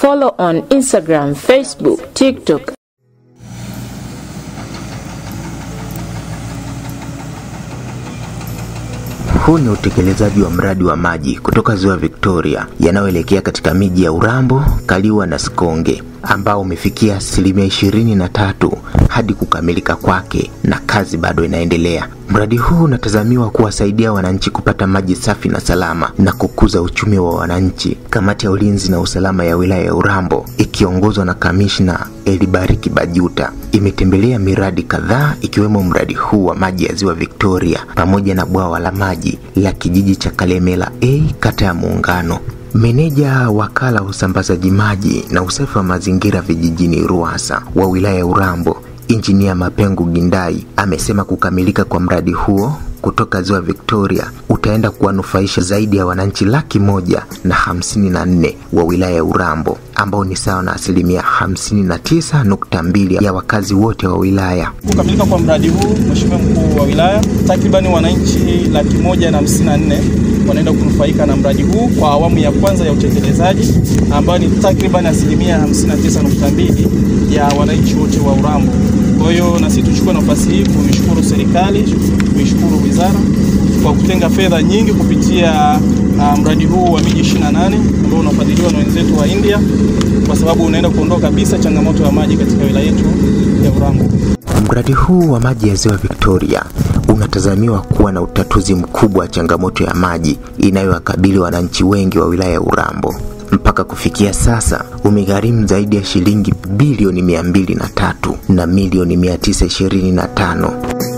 Follow on Instagram, Facebook, TikTok Huu ni utekelezaji wa mradi wa maji kutoka ziwa Victoria yanayoelekea katika miji ya Urambo, Kaliua na Sikonge ambao umefikia asilimia ishirini na tatu hadi kukamilika kwake na kazi bado inaendelea. Mradi huu unatazamiwa kuwasaidia wananchi kupata maji safi na salama na kukuza uchumi wa wananchi. Kamati ya ulinzi na usalama ya wilaya ya Urambo ikiongozwa na kamishna Elibariki Bajuta imetembelea miradi kadhaa ikiwemo mradi huu wa maji ya ziwa Victoria pamoja na bwawa la maji la kijiji cha Kalemela A kata ya Muungano. Meneja wakala wa usambazaji maji na usafi wa mazingira vijijini RUWASA wa wilaya ya Urambo Injinia Mapengu Gindai amesema kukamilika kwa mradi huo kutoka ziwa Victoria utaenda kuwanufaisha zaidi ya wananchi laki moja na hamsini na nne wa wilaya ya Urambo ambao ni sawa na asilimia hamsini na tisa nukta mbili ya wakazi wote wa wilaya. Kukamilika kwa mradi huu, Mheshimiwa Mkuu wa Wilaya, takribani wananchi laki moja na hamsini na nne wanaenda kunufaika na mradi huu kwa awamu ya kwanza ya utekelezaji ambayo ni takriban asilimia 59.2 ya wananchi wote wa Urambo. Kwa hiyo na sisi tuchukue nafasi hii kuishukuru serikali, kuishukuru wizara kwa kutenga fedha nyingi kupitia uh, mradi huu wa miji 28 ambao unafadhiliwa na wenzetu wa India, kwa sababu unaenda kuondoa kabisa changamoto ya maji katika wilaya yetu ya Urambo. Mradi huu wa maji ya ziwa Victoria unatazamiwa kuwa na utatuzi mkubwa wa changamoto ya maji inayowakabili wananchi wengi wa wilaya ya Urambo. Mpaka kufikia sasa umegharimu zaidi ya shilingi bilioni mia mbili na tatu na milioni mia tisa ishirini na tano.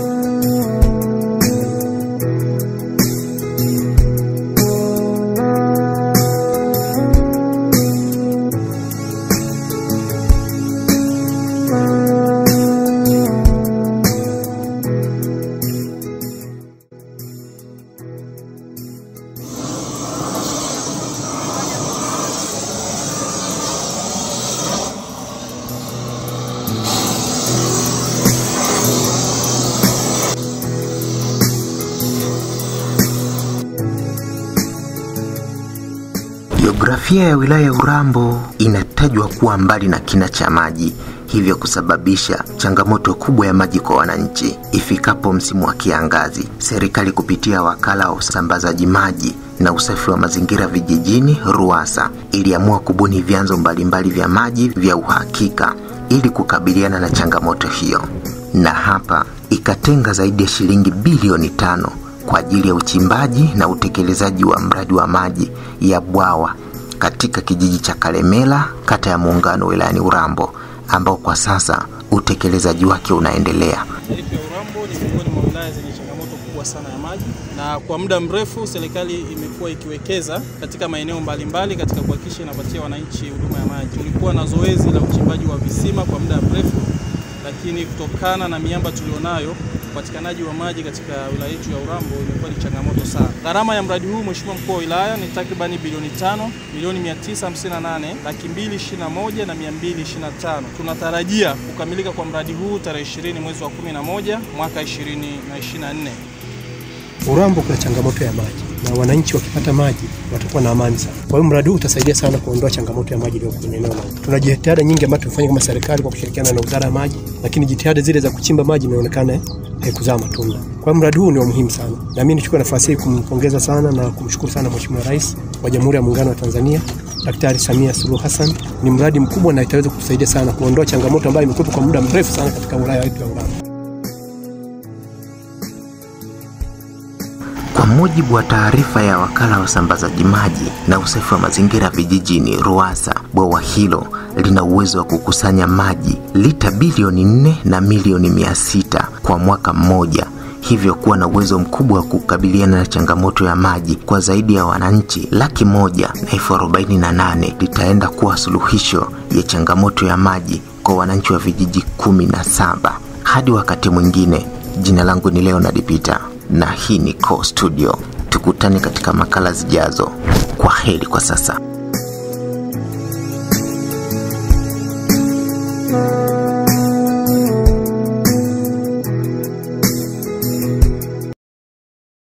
Jiografia ya wilaya ya Urambo inatajwa kuwa mbali na kina cha maji, hivyo kusababisha changamoto kubwa ya maji kwa wananchi. Ifikapo msimu wa kiangazi, serikali kupitia wakala wa usambazaji maji na usafi wa mazingira vijijini RUWASA iliamua kubuni vyanzo mbalimbali vya maji vya uhakika ili kukabiliana na changamoto hiyo, na hapa ikatenga zaidi ya shilingi bilioni tano kwa ajili ya uchimbaji na utekelezaji wa mradi wa maji ya bwawa katika kijiji cha Kalemela, kata ya Muungano, wilayani Urambo, ambao kwa sasa utekelezaji wake unaendelea. Yetu ya Urambo ni miongoni mwa wilaya zenye changamoto kubwa sana ya maji, na kwa muda mrefu serikali imekuwa ikiwekeza katika maeneo mbalimbali katika kuhakikisha inapatia wananchi huduma ya maji. Tulikuwa na zoezi la uchimbaji wa visima kwa muda mrefu, lakini kutokana na miamba tulionayo upatikanaji wa maji katika wilaya yetu ya Urambo imekuwa ni changamoto sana. Gharama ya mradi huu Mheshimiwa Mkuu wa Wilaya ni takribani bilioni tano milioni 958 laki mbili ishirini na moja na mia mbili ishirini na tano. Tunatarajia kukamilika kwa mradi huu tarehe 20 mwezi wa 11 mwaka 2024. Urambo kuna changamoto ya maji na wananchi wakipata maji watakuwa na amani sana. Kwa hiyo mradi huu utasaidia sana kuondoa changamoto ya maji iliyo kwenye eneo la. Tuna jitihada nyingi ambazo tumefanya kama serikali kwa kushirikiana na Wizara ya Maji, lakini jitihada zile za kuchimba maji imeonekana haikuzaa matunda. Kwa hiyo mradi huu ni wa muhimu sana, na mimi nichukue nafasi hii kumpongeza sana na kumshukuru sana Mheshimiwa Rais wa Jamhuri ya Muungano wa Tanzania Daktari Samia Suluhu Hassan. Ni mradi mkubwa na itaweza kutusaidia sana kuondoa changamoto ambayo imekuwepo kwa muda mrefu sana katika wilaya yetu ya Urambo. Kwa mujibu wa taarifa ya wakala wa usambazaji maji na usafi wa mazingira vijijini RUWASA, bwawa hilo lina uwezo wa kukusanya maji lita bilioni nne na milioni mia sita kwa mwaka mmoja, hivyo kuwa na uwezo mkubwa wa kukabiliana na changamoto ya maji kwa zaidi ya wananchi laki moja na elfu arobaini na nane litaenda kuwa suluhisho ya changamoto ya maji kwa wananchi wa vijiji kumi na saba. Hadi wakati mwingine, jina langu ni Leonard Peter na hii ni Core Studio. Tukutane katika makala zijazo. Kwa heri kwa sasa.